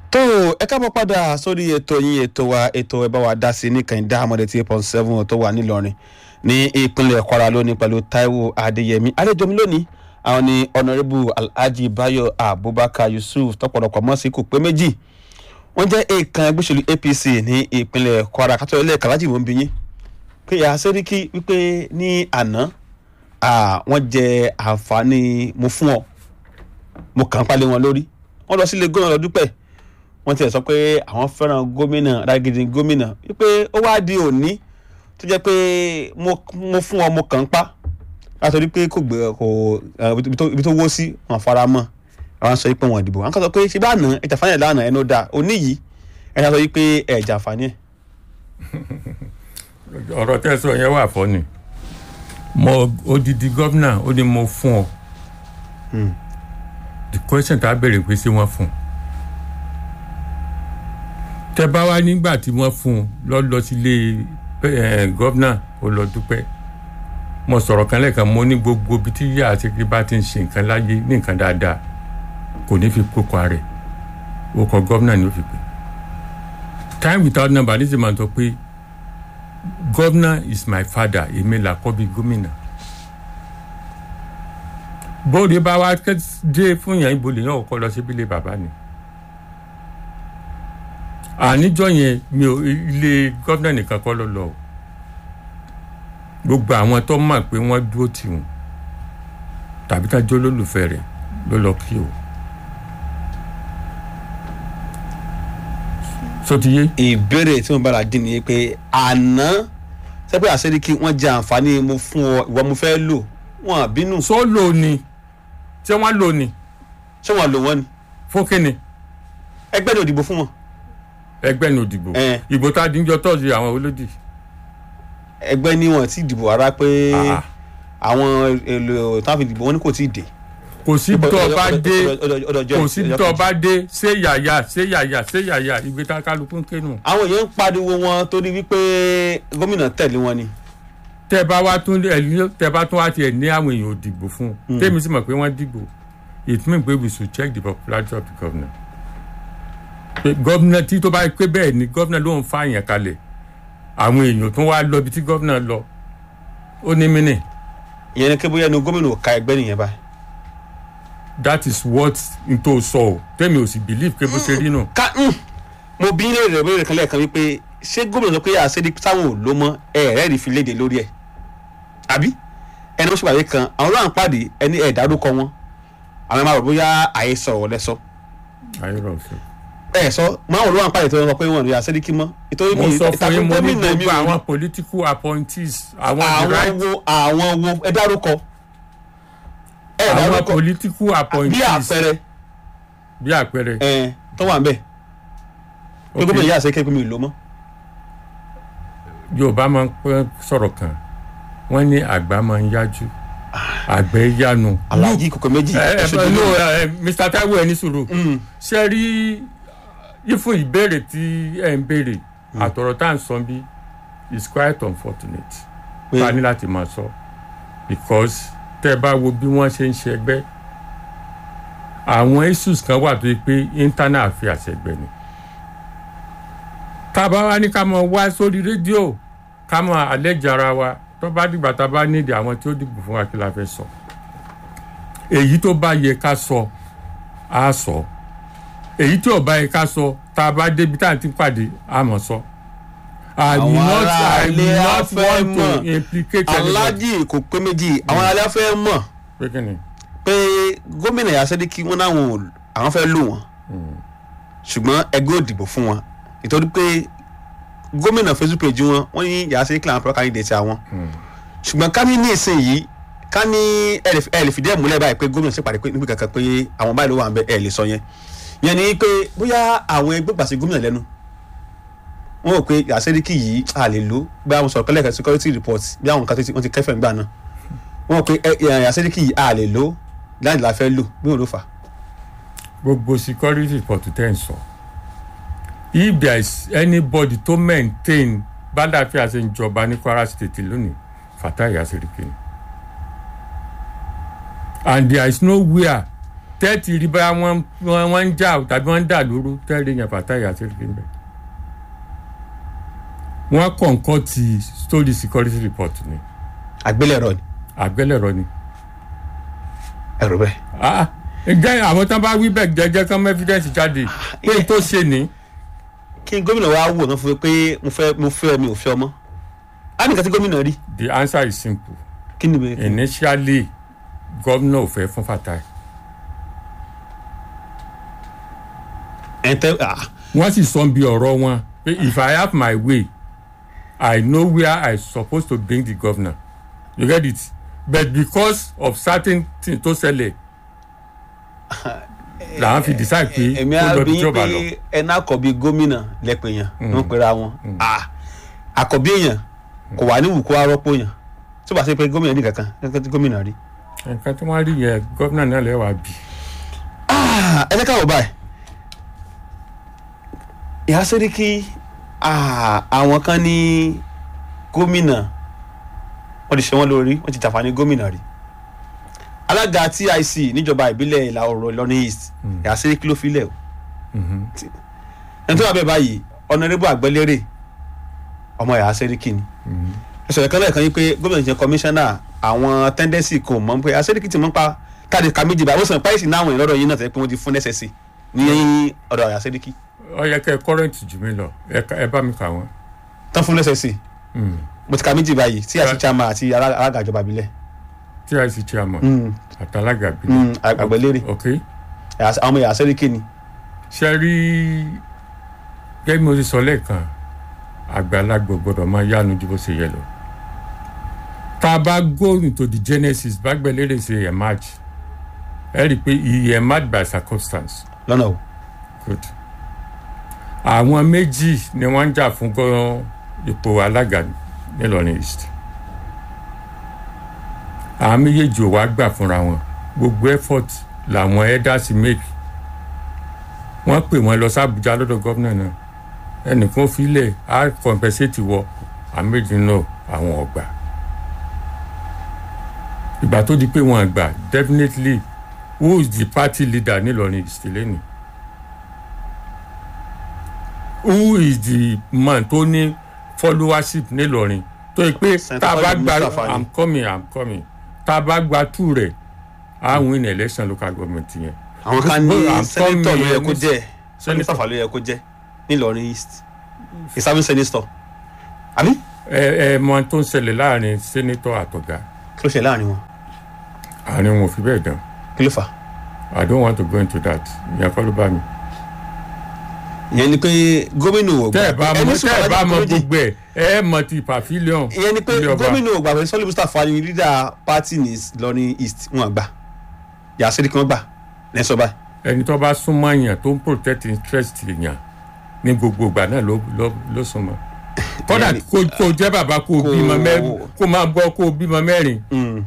tó ẹ káàbọ̀ padà sórí ètò yín ètò wa ètò ẹ bá wa dá sí ní kànìdá àmọ́dé tí eight point seven tó wà nílọrin ní ìpínlẹ̀ kwara lónìí pẹ̀lú taiwo adéyẹmí àlejò mi lónìí àwọn ni honourable alhaji bayo abubakar yusuf tọpọlọpọ mọ sí kò pé méjì wọ́n jẹ́ èèkàn ẹgbẹ́ òṣèlú apc ní ìpínlẹ̀ kwara kátó ilé kàlájì mọ́ ń bí yín pé ìyá sẹ́ríkì wípé ní àná wọ́n jẹ àǹfààní mo fún ọ mo kàn ń palẹ̀ wọn lórí wọ́n lọ sílé gómìnà lọ dúpẹ́ wọ́n ti sọ pé àwọn fẹ́ràn gómìnà rágìdì gómìnà wípé ó wá di òní tó jẹ́ pé mo fún ọ mo kàn ń pa látọ̀rí pé kò gbé kò ibi tó wó sí wọn fara mọ́ àwọn sọ pé wọn dìbò àwọn kan sọ pé ṣe bá nà ẹ̀jà fani ẹ̀ lánàá ẹnu dáa òní yìí ẹ̀jà sọ pé ẹ̀jà fani ẹ̀. ọ̀rọ̀ tẹ́sán yẹn wà fọ́ ni mo odidi gómìnà ó ní mo fún ọ the question tá a béèrè pé ṣé wọ́n fún un tẹ bá wá nígbà tí wọ́n fún un lọ lọ sílé gómìnà ó lọ dúpẹ́ mo sọ̀rọ̀ kan lẹ́ẹ̀kan mo ní gbogbo ibi tí yíyá àti kí bá ti ń ṣe nǹkan láyé ní nǹkan dáadáa kò ní fi kókó rẹ̀ ó kọ gómìnà ni ó fi pè time without number ní ti máa sọ pé gómìnà is my father èmi là kọ́ bí gómìnà bóde bá wá dé fún yàn ibo lè yàn kọ́ lọ síbi ilé bàbá ni àníjọ yẹn mi ò ilé gómìnà nìkan kọ́ ló lọ o gbogbo àwọn tó mọ̀ pé wọ́n dúró tì wọ́n tàbí tá jó lólùfẹ́ rẹ̀ ló lọ kí o. sotiye. ìbéèrè tí mo bára dín ní pé àná sẹ́pẹ́ àṣẹ́ríkì wọ́n jẹ àǹfààní mo fún ọ ìwọ mo fẹ́ lò wọ́n bínú. sọ lò ní ṣé wọ́n lò ní. ṣé wọ́n lò wọ́n ni. fún kínni. ẹgbẹ́ ni òdìbò fún wọn. ẹgbẹ́ ni òdìbò. ìbò tá a dín jọ tọ́jú àwọn olódì ẹgbẹ́ ní wọn ti dìbò ara pé àwọn èlò táwọn fi dìbò wọn ní kò tí ì dé. kò sí tó bá dé kò sí tó bá dé ṣé yàyà ṣé yàyà ṣé yàyà ìgbé tá kálukú ń kénu. àwọn èèyàn ń pariwo wọn torí wípé gómìnà tẹ̀lé wọn ni. tẹ bá wá tún tẹ bá tún wá tiẹ̀ ní àwọn èèyàn ò dìbò fún un tèmi sì mọ̀ pé wọ́n dìbò it mean pé we should check the popularity of the governor. gómìnà tí tó bá pé bẹ́ẹ̀ ni gómìnà ló ń fa àyàn kalẹ̀ àwọn èèyàn tó wá lọ ibi tí gómìnà lọ ó ní mí nì. ìyẹn ni kébóyá ni gómìnà ò ka ẹgbẹ́ nìyẹn báyìí. that is what n tó sọ o tẹ́mi ò sì believe pé bó ṣe rí nù. ká mo bí ilé rẹ̀ lórí kan lẹ́ẹ̀kan wípé ṣé gómìnà sọ pé àṣẹ́dí táwọn ò ló mọ́ ẹ rẹ́ rí fi léde lórí ẹ̀ àbí ẹni wọ́n ṣèpàdé kan àwọn ọlọ́run pàdé ẹni ẹ̀ dárúkọ wọn àwọn ẹ̀ máa rò bóyá àhesọ ọ̀ lẹ́sọ. àyẹ̀rọ̀ ọ̀sẹ̀ ẹ sọ máa wọn ló wà ń pàdé tó ń sọ pé wọn rí àṣẹdíkì mọ. mo sọ fún yín mo ní gbogbo àwọn political appointees àwọn àwọn wo àwọn wo ẹ dárúkọ. ẹ dárúkọ àwọn political appointees bí àpẹẹrẹ. bí àpẹẹrẹ. ẹ tó wà ń bẹ. pé gómìnà yìí àṣẹ kékeré mi ló mọ. yorùbá máa ń pẹ́ sọ̀rọ̀ kan wọ́n ní àgbà máa ń yájú àgbẹ̀ yánu. alájí kòkò méjì. ẹ ẹ no mr taiwo ẹni sùúrù ṣe rí ifun ìbéèrè tí ẹ ń béèrè àtọ̀rọ̀ tá à ń sọ bí is quite unfortunate ká ní láti máa sọ because tẹ́ ẹ bá wo bí wọ́n ṣe ń ṣe ẹgbẹ́ àwọn issues kan wà tó yẹ pé internal affairs ẹgbẹ́ ni tá a bá wá ní ká máa wá sórí rédíò ká máa àlẹ́jà ara wa tó bá dìgbà tá a bá nídìí àwọn tí ó dìbò fún wa kí la fẹ́ sọ èyí tó bá yẹ ká sọ á sọ èyí tí ò bá yẹ ká sọ tá a bá débi tá à ń ti pàdé á mọ̀ sọ. I will not I will not want to implicate anybody. alájì kò pé méjì àwọn alẹ́ fẹ́ mọ̀ pé kí ni. pé gómìnà Yàsẹ́díkì wọn náà àwọn fẹ́ lò wọ́n ṣùgbọ́n ẹgbẹ́ ò dìbò fún wọn nítorí pé gómìnà facebook page wọn wọ́n ní Yàsẹ́díkì làwọn pro candidate àwọn ṣùgbọ́n ká ní ní ìsìn yìí ká ní ẹ lè fìdí ẹ̀ múlẹ̀ báyìí pé gómìnà ṣèpàdé pé níbi kankan pé àwọn báyìí ló wà ń bẹ ẹ lè sọ yẹn yẹn ni pé bóyá àwọn ẹgbẹ́ gbàsí gómìnà lẹ́nu wọ́n rò pé Yàsẹ́díkì yìí a lè lò bí àwọn sọ̀rọ̀ kẹ́lẹ́kẹ́ security report bí àwọn nǹkan wọ́n ti kẹ́fẹ́ ń gbà náà wọ́n rò pé Yàsẹ́díkì yìí a lè lò láti la fẹ́ lò bí wọ́n ló fà. gbogbo security report tẹ́ ń sọ if there is anybody to maintain bádàfíà ṣe ń jọba ní Kwara State lónìí Fatai Yàsẹ́díkì ni and there is nowhere tẹ́ẹ̀tì rí bá wọ́n wọ́n wọ́n ń jà tàbí wọ́n ń dà lóru tẹ́ẹ̀rì yẹn Fatai Àṣírìkí ń bẹ̀. wọ́n kọ̀ǹkọ́ ti story security report ni àgbélẹ̀rọ ni àgbélẹ̀rọ ni. ẹ̀rọ bẹ́ẹ̀. Ah, ǹjẹ́ àwọn tán bá wí bẹ́ẹ̀ jẹ́jẹ́ kán mú evidence jáde pé n tó ṣe ní. kí gómìnà wa wò náà fún mi pé mo fẹ́ mo fẹ́ mi ò fẹ́ ọmọ á nìkan tí gómìnà rí the answer is simple kí ni bẹ́ẹ̀. initially gómìnà ò fẹ́ fún Fatai ẹ̀ ń tẹ́ ah wọ́n sì sọ bí ọ̀rọ̀ wọn pé if I have my way I know where I suppose to bring the governor you get it but because of certain things tó ṣẹlẹ̀ làwọn fi decide pé èmi kó á lọ bí bí yín jọba pé lọ ẹná àkọ́bí gómìnà lẹ́pẹ̀ yẹn ló ń pera wọn Ah, àkọ́bí èèyàn kò wà ní ìwùkọ́ arọ́pò yẹn tí ó bá ṣe pé gómìnà ní kankan kankan tí gómìnà rí. nǹkan tí wọ́n rí yẹn gómìnà náà lẹ́wàá bì Ah, ẹ jẹ́ ká wò báyìí ìyá sẹ́ríkì ah, àwọn kan ní gómìnà wọ́n ti ṣe wọ́n lórí wọ́n ti jàǹfààní gómìnà rí alága TIC níjọba ìbílẹ̀ ìlà oòrùn Ìlọrin East ìyá sẹ́ríkì ló filẹ̀ o ẹni tó wà bẹ́ẹ̀ báyìí ọ̀nàrẹ́bù àgbẹ̀lérè ọmọ ìyá sẹ́ríkì ni ẹ̀sọ̀ ẹ̀kan lẹ́ẹ̀kan yìí pé gómìnà jẹ́ kọmíṣánná àwọn tẹ́ndẹ́sì kò mọ̀ pé àṣẹ́ríkì ti mọ̀ pa káàdì ká méjì báyìí ó sàn páìsì náà àwọn ìlọ́dọ̀ yìí náà tẹ́ pé wọ́n ti fún nẹ́sẹ̀sì ní ọ̀dọ̀ àṣẹ́ríkì ó yẹ kẹ́ kọ́rẹ́ǹtì jù mí lọ ẹ ká- ẹ bá mi kà wọ́n. tán fún nẹ́sẹ̀sì mo ti ka méjì báyìí tí àti chairman àti alá- alága ìjọba ìbílẹ̀ TIC chairman Mm, àtàlágà bí. mm, àgbẹ̀lérè ok àwọn ọmọ ìyá àṣẹ́ríkì ni ṣe rí gẹ́gẹ́ bí mo ti sọ lẹ́ẹ̀kan àgbàlagbà gbọ́dọ̀ máa yánu ju bó ṣe yẹ lọ. tá a bá go into the genesis bágbẹ́lérè ṣe emerge ẹ rí i pé he emerge by circumstance lọ́nà o good. àwọn méjì ni wọ́n ń jà fún gan ipò alága nílọrin east àwọn méjèèjì ò wá gbà fúnra wọn gbogbo effort làwọn elders make wọ́n pè wọ́n lọ sábùjá lọ́dọ̀ gómìnà náà ẹnìkan filẹ̀ á compensate wọ àwọn méjì náà àwọn ọgbà ìgbà tó di pé wọ́n gbà definitely who is the party leader nílọrin east lẹ́nu who is the man tó ní followership nílọrin tó yẹ pé tá a bá Senator gba Mustapha ni. i'm coming i'm coming tá a bá gba two rẹ̀ á win election local government yẹn. àwọn kan ní Gbogbo sẹ́nitọ̀ ló yẹ kó àkọ́mi jẹ́ Senator. sẹ́nitọ̀ ló yẹ kó jẹ́ nílọrin East ìsáfún sẹ́nitọ̀ àbí ẹ ẹ mọ tó ń ṣẹlẹ̀ láàrin senator àtọ̀gá kí ló ṣe láàrin wọn àárín wọn ò fi bẹ́ẹ̀ dán kí ló fà á. i don't want to go into that ìyẹn kọ́ ló bá mi. ìyẹn ni pé gómìnà ò tẹ́ ẹ bá mọ ẹni tẹ́ ẹ sùn bá mọ alájẹ gbogbo ẹ̀ ẹ mọ ti pavilion ìyẹn ni pé ilé ọba. gómìnà ò gbà pé sọ́lé Mustapha ni leader party ní Ìlọrin East wọn gbà yà sẹ́ríkì wọn gbà lẹ́sọ̀ báyìí. ẹni tó bá súnmọ́ èèyàn tó ń protect interest èèyàn ní gbogbo ìgbà náà ló ló ló súnmọ́ kódà Ìyẹn kó kó jẹ́ bàbá kó kó- bímọ mẹ́rin kó máa gbọ́ kó bímọ mẹ́rin Mm,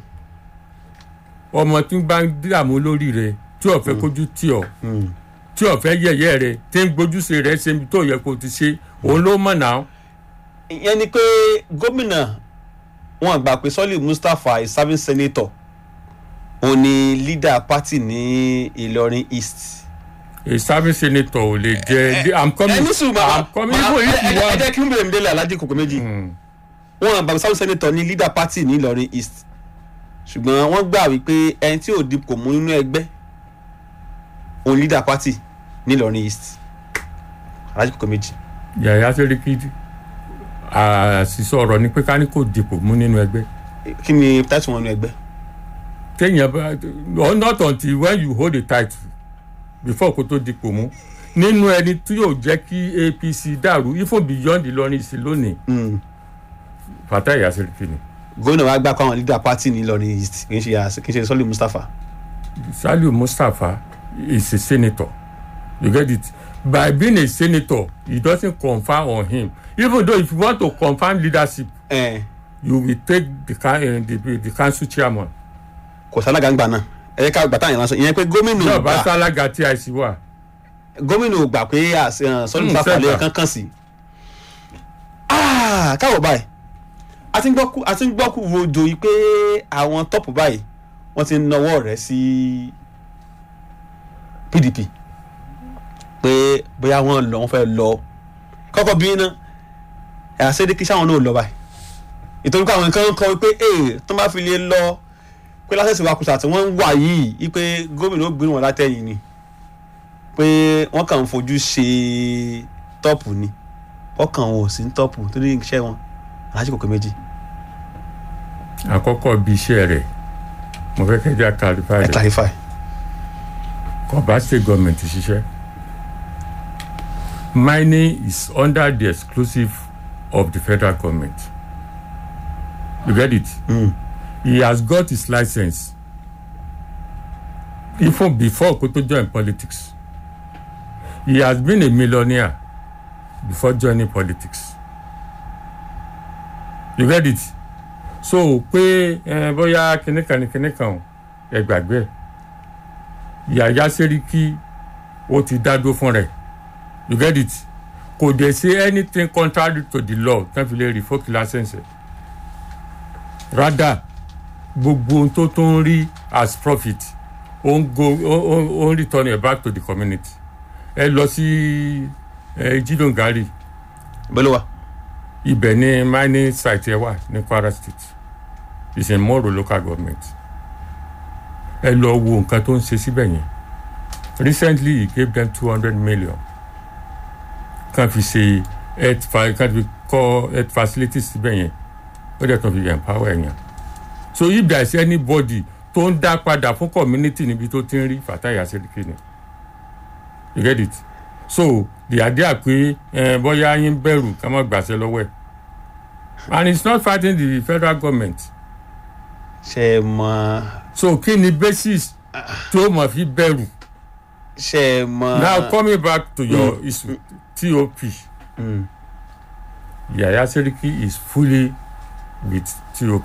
ọmọ tí ń bá ń dààmú lórí rẹ̀ tí ò fẹ́ kójú tì ọ́ mm. tí ò fẹ́ yẹ̀yẹ́ rẹ̀ tí ń gbójúṣe rẹ̀ ṣe ibi tó yẹ kó ti ṣe òun ló mọ̀ náà ìyẹn ni pé gómìnà wọn gbà pé sọ́lé Mustapha is serving senator òun ni leader party ní Ìlọrin East. a serving senator ò lè jẹ́ i'm coming ẹni sùn bàbá i'm coming even if you ẹ want. jẹ́ kí n bèrè mi délé alájí kòkó méjì Mm. wọn gbà pé serving senator ní leader party ní Ìlọrin East ṣùgbọ́n wọ́n gbà wípé ẹni tí ò dipò mú nínú ẹgbẹ́ òun leader party ní Ìlọrin East alájí kòkó méjì. yàyà sẹ́ríkì àṣìṣe ọ̀rọ̀ ni pé ká ní kò dìpò mú nínú ẹgbẹ́ kí ni táìtù wọn nínú ẹgbẹ́. téèyàn bá or not until when you hold a title before kó tó dìpò mú nínú ẹni tí yóò jẹ́ kí APC dàrú even beyond Ìlọrin sí lónìí Mm. Fatai Yasiriki ni gómìnà wa gbà pé àwọn leader party ní Ìlọrin East kì í ṣe àṣ- kì í ṣe sọ́lé Mustapha. Saliu Mustapha is a senator you get it by being a senator it doesn't confer on him even though if you want to confirm leadership Eh, you will take the, coun- eh, the, the council chairman kò sálága ń gbà náà ẹ jẹ́ ká gbà táyà lásán ìyẹn pé gómìnà tí ò ọba gbà sálága TIC wà. gómìnà ò gbà pé àṣ- eh, sọ́lé Mm, Mustapha lè sẹ́gbà. kankan sí. Ah, káwọ̀ báyìí a ti ń gbọ́ kú a ti ń gbọ́ kú rojo yìí pé àwọn tọ́pù báyìí wọ́n ti ń nawọ́ rẹ̀ sí pdp pé bóyá wọ́n lọ wọ́n fẹ́ lọ kọ́kọ́ bí iná ẹ̀yà sẹ́dẹ̀kì sáwọn náà lọ báyìí ìtọ́jú pé àwọn nǹkan ń kọ́ pé ee tó bá fi lè lọ pé lásìkò ìwakùsà tí wọ́n ń wà yìí wípé gómìnà ó gbé wọn látẹ̀yìn ni pé wọ́n kàn ń fojú ṣe tọ́pù ni wọ́n kàn wọ́n ò sí ní tọ́pù torí iṣẹ́ wọn aláṣẹ kòkè méjì àkọ́kọ́ bí iṣẹ́ rẹ̀ mo fẹ́ kẹ́jà clarify ẹ rẹ̀ clarify. kọba state government ṣiṣẹ́ mining is under the exclusive of the federal government you get it Mm. he has got his license even before kó tó join politics he has been a millionaire before joining politics you get it so pé ẹ bóyá kìnìkan ní kìnìkan ẹ gbàgbé ẹ yàyà sẹ́ríkì ó ti dádó fún rẹ̀ you get it kò dẹ̀ ṣe anything contrary to the law tán fi lè revoke license ẹ̀ rather gbogbo ohun tó tó ń rí as profit ó ń go ó ó- ó ń return it back to the community ẹ lọ sí ẹ jidongari bẹ́ẹ̀ wa ibẹ̀ ni mining site ẹ wà ní kwara state it's in moro local government ẹ lọ wo nǹkan tó ń ṣe síbẹ̀ yẹn recently he gave them two hundred million kan fi ṣe health fa kan fi kọ́ health facilities síbẹ̀ yẹn ó dẹ̀ tún fi empower ẹ̀yàn so if there is anybody tó ń dá padà fún community níbi tó ti ń rí Fatai Adeleke ni you get it so the idea pé ẹ bóyá yín bẹ̀rù ká má gbàṣẹ lọ́wọ́ ẹ̀ and it's not fighting the federal government ṣe é mọ so kí ni basis tó mọ̀ fi bẹ̀rù ṣe é mọ. now coming back to your issue top Mm. Yaya Seriki is fully with top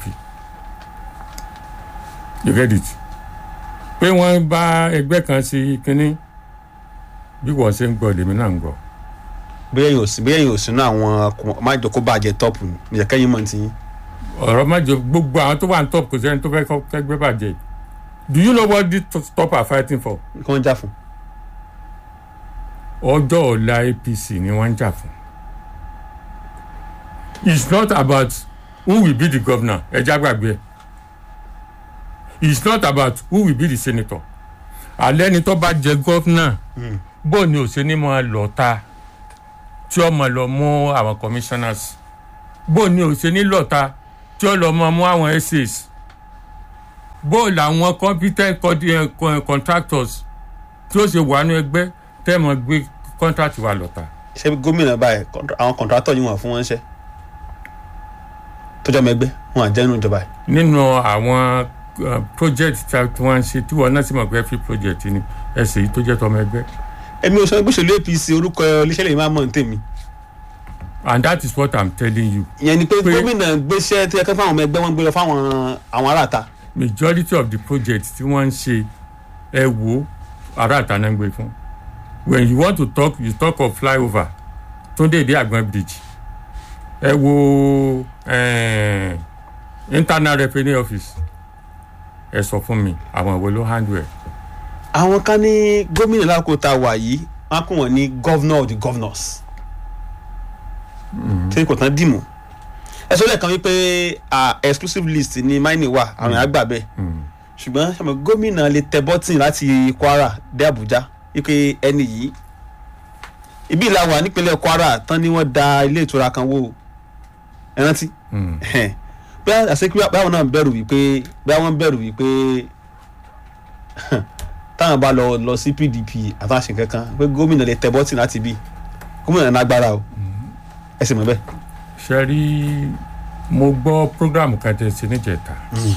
you get it pé wọ́n bá ẹgbẹ́ kan sí kínní bí wọ́n ṣe ń gbọ́ lèmi náà ń gbọ́ bóyá yóò sí bóyá yóò sínú àwọn ọkùnrin májò kó bàjẹ́ tọ́pù ni ìyá kẹ́yìn mọ̀ ti yín. ọ̀rọ̀ má jẹ gbogbo àwọn tó wà ní top kò sẹ́ni tó fẹ́ kọ́ kẹ́gbẹ́ bàjẹ́ do you know what these top are fighting for kí wọ́n jà fún. ọjọ́ ọ̀la apc ni wọ́n ń jà fún it's not about who will be the governor ẹja gbàgbé ẹ it's not about who will be the senator alẹ́ ni tó bá jẹ governor bó ni ò ṣe ní máa lọ ta tí ó máa lọ mú àwọn commissioners bó ni ò ṣe ní lọ ta tí ó lọ máa mú àwọn essays bó làwọn competent co- eh, co- contractors tí ó ṣe wà nínú ẹgbẹ́ tẹ́ mọ̀ gbé contract wa lọ ta. ṣé gómìnà báyìí kọ́ńtrà- àwọn kọ̀ǹtrátọ̀ yìí wọ́n fún wọn ṣẹ́ tọ́jọ́ mẹ́gbẹ́ wọn àjẹnú ìjọba yìí. nínú àwọn uh, project tí a- tí wọ́n ń ṣe tí wọ́n náà sì mọ̀ pé free project ni ẹsẹ̀ yìí tó jẹ́ tọmọ ẹgbẹ́ èmi ò sọ pé òṣèlú apc orúkọ iléeṣẹ́ lè máa mọ̀ ní tèmi. and that is what i'm telling you ìyẹn ni pé Pé- gómìnà gbéṣẹ́ tí ẹ kẹ́ fáwọn ọmọ ẹgbẹ́ wọn gbé lọ fáwọn àwọn aráàta. majority of the project tí wọ́n ń ṣe ẹ wo ará àtàná ń gbé fún when you want to talk you talk of flyover túndé èdè àgbọn bridge ẹ wo eh, internal revenue office ẹ sọ fún mi àwọn ìwé ló handle ẹ. àwọn kan ní gómìnà lákòókò tá a wà yìí wọn á kún wọn ní governor of the governors. tí kò tán dìmú. ẹ sọ lẹ́ẹ̀kan wípé ah, exclusive list ni mining wà àwọn àgbà bẹ́ẹ̀ Mm. ṣùgbọ́n ṣàmì gómìnà lè tẹ bọ́tìn láti kwara dé àbújá wípé ẹni yìí ibi ìlà wà nípínlẹ̀ kwara tán ni wọ́n da ilé ìtura kan wó ẹ rántí Mm. bẹ́ẹ̀ àṣekí báwọn náà bẹ̀rù wípé bẹ́ẹ̀ wọ́n bẹ̀rù wípé táwọn bá lọ lọ sí pdp àtàṣe kankan pé gómìnà lè tẹ bọ́tìn láti bí gómìnà nágbára o ẹ sì mọ̀ bẹ́ẹ̀. ṣe rí mo gbọ́ program kan tẹ̀ sí níjẹta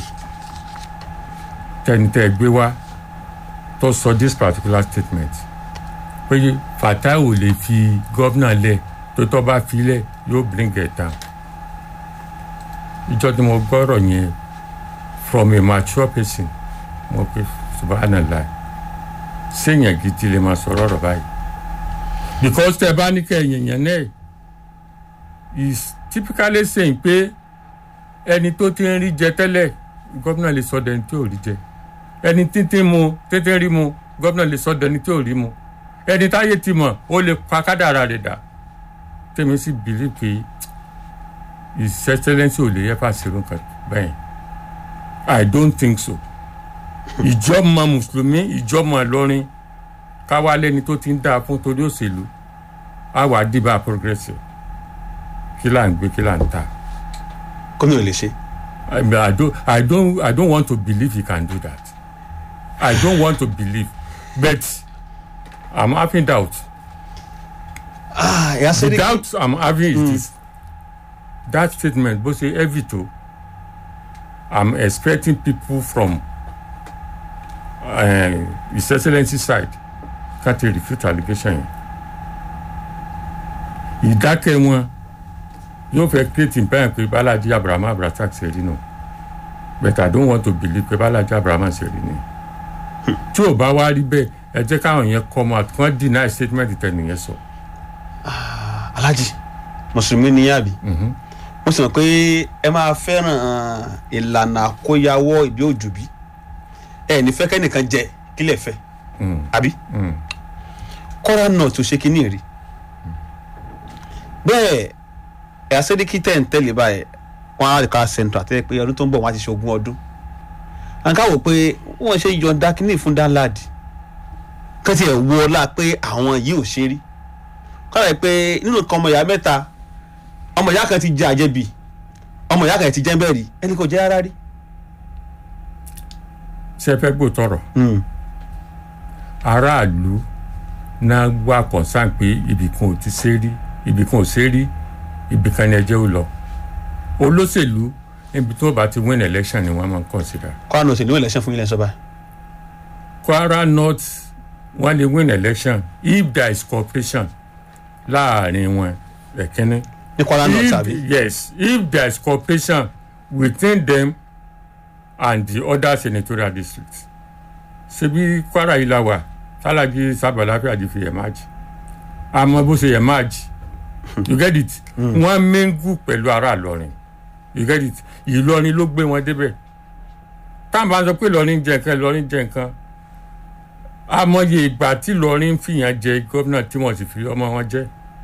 tẹnitẹ gbé wá tó sọ this particular statement pé Fatai ò lè fi gómìnà lẹ̀ tó tọ́ bá fi lẹ̀ yóò bring it down ìjọ tí mo gbọ́rọ̀ yẹn from a mature person mo pe subhanallah séèyàn gidi lè máa sọ̀rọ̀ ọ̀rọ̀ báyìí because tẹ bá ní kẹ́yìn yẹn náà is typically saying pé ẹni tó ti ń rí jẹ tẹ́lẹ̀ gómìnà lè sọ dẹni tí ò rí jẹ ẹni títí mu títí rí mu gómìnà lè sọ dẹni tí ò rí mu ẹni táyé ti mọ̀ ó lè pa kádàrà rẹ̀ dà tèmi sì bìlí pé his excellence ò lè yẹ fà ṣerú nǹkan bẹ́ẹ̀ i don't think so ìjọ́mọ mùsùlùmí ìjọ́mọ ìlọrin káwá lẹ́ni tó ti ń dáa fún torí òṣèlú á wàá dìbà progressive kí là ń gbé kí là ń ta. gómìnà lè ṣe. I, mean, I don't I don't I don't want to believe he can do that. I don't want to believe, but I'm having doubt. ah ìyá The sẹ́ríkì doubt I'm having is this. That statement, bó ṣe heavy tó, I'm expecting people from uh, His Excellency side ká ti refute allegation yẹn. Ìdákẹ́ wọn yóò fẹ́ create impression pé Balaji Abraham Abratak ṣe rí nù. But I don't want to believe pé Balaji Abraham ṣe rí ni. Tí ò bá wá rí bẹ́ẹ̀, ẹ jẹ́ káwọn yẹn come out kí wọ́n deny statement tẹ̀nìyẹn sọ. alhaji mùsùlùmí ni yàbí mo sì mọ̀ pé ẹ máa fẹ́ràn ìlànà àkóyawọ́ ìbí òjòbí ẹ ní fẹ́ kẹ́nìkan jẹ kílẹ̀ fẹ́ Mm. àbí Mm. kọ́ra náà tó ṣe kínní rí bẹ́ẹ̀ ẹ̀yà sẹ́díkì tẹ̀ ń tẹ̀lé báyìí wọ́n á lè ká sẹ́ńtọ̀ àti pé ọdún tó ń bọ̀ wọ́n á ti ṣe ogún ọdún àǹká wò pé wọ́n ṣe yọ̀ǹda kínní fún dáńláàdì kẹ́tì ẹ̀ wọ ọlá pé àwọn yìí ò ṣe rí kọ́ra pé nínú nǹkan ọmọ ìyá mẹ́ta ọmọ ìyá kan ti jẹ àjẹbì ọmọ ìyá kan ti jẹ́ bẹ́ẹ̀ rí ẹni kò jẹ́ rárá rí. Ṣé ẹ fẹ́ gbọ́ tọrọ? Mm. aráàlú náà wà concern pé ibìkan ò ti ṣe rí ibìkan ò ṣe rí ibìkan ni ẹjẹ́ ò lọ olóṣèlú níbi tó bá ti win election ni wọ́n máa ń consider kọ́ra náà ò sì ní election fún ilẹ̀ sọ́ba. Kwara North wọ́n lè win election if there is cooperation láàrin wọn ẹ̀kínní ní Kwara North if àbí. yes if there is cooperation within them and the other senatorial districts ṣebí Kwara yìí la wà tálájí sábàláfíà di fi emerge àmọ́ bó ṣe emerge you get it wọ́n mingu pẹ̀lú ara Ìlọrin you get it Ìlọrin ló gbé wọn débẹ̀ táwọn bá ń sọ pé Ìlọrin jẹ nǹkan Ìlọrin jẹ nǹkan àmọye ìgbà tí Ìlọrin fìyàn jẹ gómìnà tí wọ́n sì fi ọmọ wọn jẹ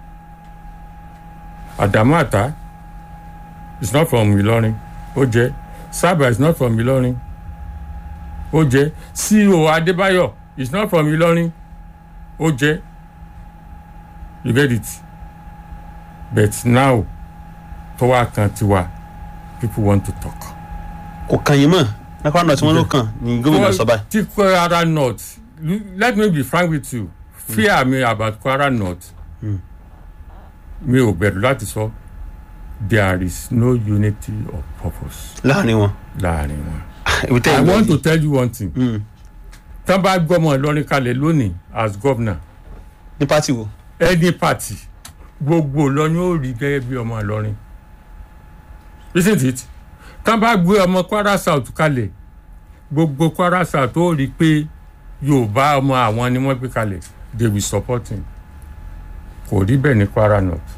Adamu Ata is not from Ìlọrin ó jẹ́ Saba is not from Ìlọrin ó jẹ́ CEO Adébáyọ̀ is not from Ìlọrin ó jẹ́ you get it but now tó wá kan tiwa people want to talk. kò kàn yín mọ̀ ní Kwara North wọn ló kàn ní gómìnà sọ́ba. tí Kwara North let me be frank with you fear me about Kwara North mi ò bẹ̀rù láti sọ there is no unity of purpose láàrin wọn. láàrin wọn. ibi tẹ́ I ẹ̀ lọ want to yìí. tell you one thing Mm. tán bá gbọ́mọ Ìlọrin kalẹ̀ lónìí as governor ní pátì wo. any party gbogbo Ìlọrin ó rí gẹ́gẹ́ bí ọmọ Ìlọrin isn't it tán bá gbé ọmọ Kwara South kalẹ̀ gbogbo Kwara South ó rí pé Yorùbá ọmọ àwọn ni wọ́n gbé kalẹ̀ they will support him kò rí bẹ́ẹ̀ ní Kwara North.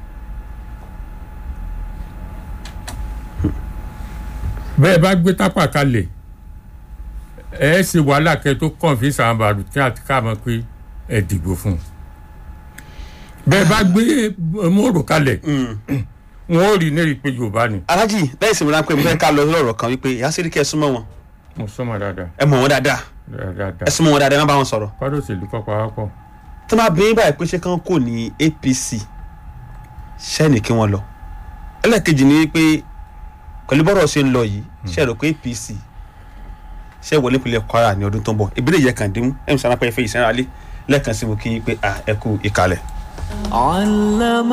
bẹ́ẹ̀ bá gbé tápà kalẹ̀ ẹ ṣe wàhálà kẹ tó confuse àwọn bàrùkí àti káàmọ́ pé ẹ dìbò fún un bẹ́ẹ̀ bá gbé mòrò kalẹ̀ wọn ò rí ní rí i pé Yorùbá ni alájì lẹ́yìn ìsinmi ráńpẹ́ mo fẹ́ ká lọ lọ́rọ̀ kan wípé ìyá sẹ́ríkì ẹ súnmọ́ wọn mo sọmọ dáadáa ẹ mọ̀ wọn dáadáa dáadáa ẹ súnmọ́ wọn dáadáa ẹ má bá wọn sọ̀rọ̀. kọ́dọ̀ òṣèlú kọ́ pawápọ̀ tó máa bí báyìí pé ṣé kán kò ní APC ṣẹ́ni kí wọ́n lọ. ẹlẹ́ẹ̀kejì ni pé pẹ̀lú bọ́rọ̀ ṣe ń lọ yìí ṣe rò pé APC ṣe wọlé ìpínlẹ̀ Kwara ní ọdún tó ń bọ̀ ìbílẹ̀ yẹ kàn dín ẹ̀ ń sọ anápẹ́ ìfẹ́ ìsẹ́nra lé lẹ́ẹ̀kan sí mo kí yín pé à ẹ kú ìkàlẹ̀. علم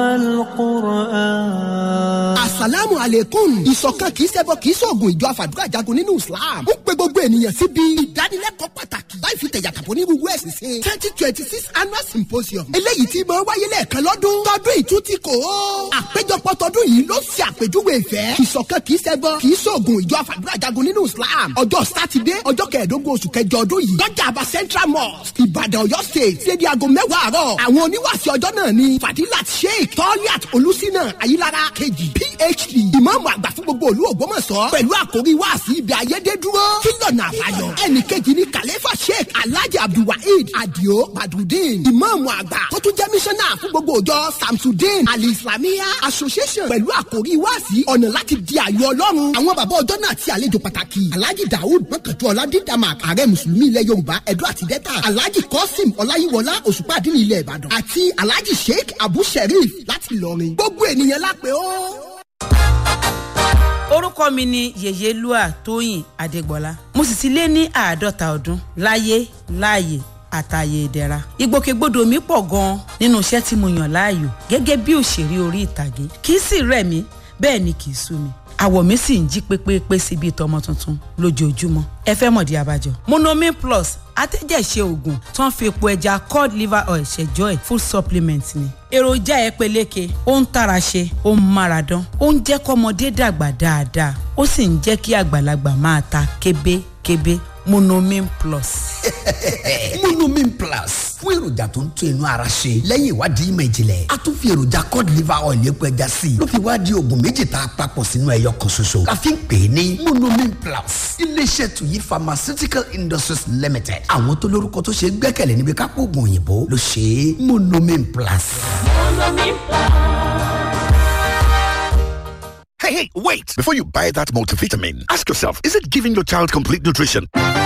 القرآن asalaamu aleykum ìṣọ̀kan kì í ṣẹbọ kì í ṣoògùn ìjọ àfàdúrà jagun nínú islam ó pe gbogbo ènìyàn síbi ìdánilẹ́kọ̀ọ́ pàtàkì láì fi tẹ̀yàtàpọ̀ ní gbogbo ẹ̀sìn sí twenty twenty six annual symposium eléyìí tí máa wáyé lẹ́ẹ̀kan lọ́dún tọdún ìtútì kò ó àpéjọpọ̀ tọdún yìí ló ṣe àpèjúwe ìfẹ́ ìṣọ̀kan kì í ṣẹbọ kì í ṣoògùn ìjọ àfàdúrà jagun nínú islam ọjọ́ sátidé ọjọ́ kẹẹ̀ẹ́dógún oṣù kẹjọ ọdún yìí lọ́jà àbá central mosque ìbàdàn ọ̀yọ́ state ṣé di aago mẹ́wàá àárọ̀ àwọn oníwàásí ọjọ́ náà náà ni fadilat sheikh toliat olùsínà ayilara kejì phd ìmáàmù àgbà fún gbogbo olú ògbómọ̀ṣọ́ pẹ̀lú àkórí wáàsí ibi ayédèdúró kí lọ́nà àbáyọ ẹnì kejì ni kàlẹ́fà sheikh alhaji abdulwaheed adio badrudeen ìmáàmù àgbà tó tún jẹ́ mísánná fún gbogbo òjọ samsudeen ali-islamiyya association pẹ̀lú àkórí wáàsí ọ̀nà láti di àyọ ọlọ́run àwọn bàbá ọjọ́ náà ti àlejò pàtàkì alhaji daoud mọ́kàntú ọ̀làdídàmàk ààrẹ mùsùlùmí ilẹ̀ yorùbá ẹ̀dọ́ àti dẹ́ta alhaji kọ́sìm ọláyíwọlá òṣùpá àdínní ilẹ̀ ìbàdàn àti alhaji sheikh abu sherif láti ìlọrin gbogbo ènìyàn lápè ó. orúkọ mi ni yèyélúà tóyìn adégbọlá mo sì ti lé ní àádọ́ta ọdún láyé láàyè àtàyè ìdẹ̀ra ìgbòkègbodò mi pọ̀ gan-an nínú iṣẹ́ tí mo yàn láàyò gẹ́gẹ́ bí òṣèré orí ìtàgé kì í sì rẹ̀ mí bẹ́ẹ̀ ni kì í sú mi àwọ̀ mi sì ń jí pépépé sí bíi tọmọ tuntun lójoojúmọ́ ẹ fẹ́ mọ̀dí abájọ. monomin plus atẹ́jẹ̀ṣe oògùn tó ń fi epo ẹja cod liver oil ṣẹjọ́ ẹ̀ food supplement ni. èròjà ẹ peléke ó ń tara ṣe ó ń mára dán ó ń jẹ́ kọ́mọdé dàgbà dáadáa ó sì ń jẹ́ kí àgbàlagbà máa ta kébékébé monomin plus. monomin plus fún èròjà tó ń tún inú ara ṣe lẹ́yìn ìwádìí ìmọ̀ ìjìnlẹ̀ a tún fi èròjà cod liver oil epo ẹja sí i ló fi wá di oògùn méjì tá a papọ̀ sínú ẹyọ kan ṣoṣo la fi ń pè é ní monomin plus iléeṣẹ́ tuyi pharmaceutical industries limited àwọn tó lórúkọ tó ṣe é gbẹ́kẹ̀lé níbi kápò oògùn òyìnbó ló ṣe é monomin plus. Hey, hey, wait! Before you buy that multivitamin, ask yourself, is it giving your child complete nutrition?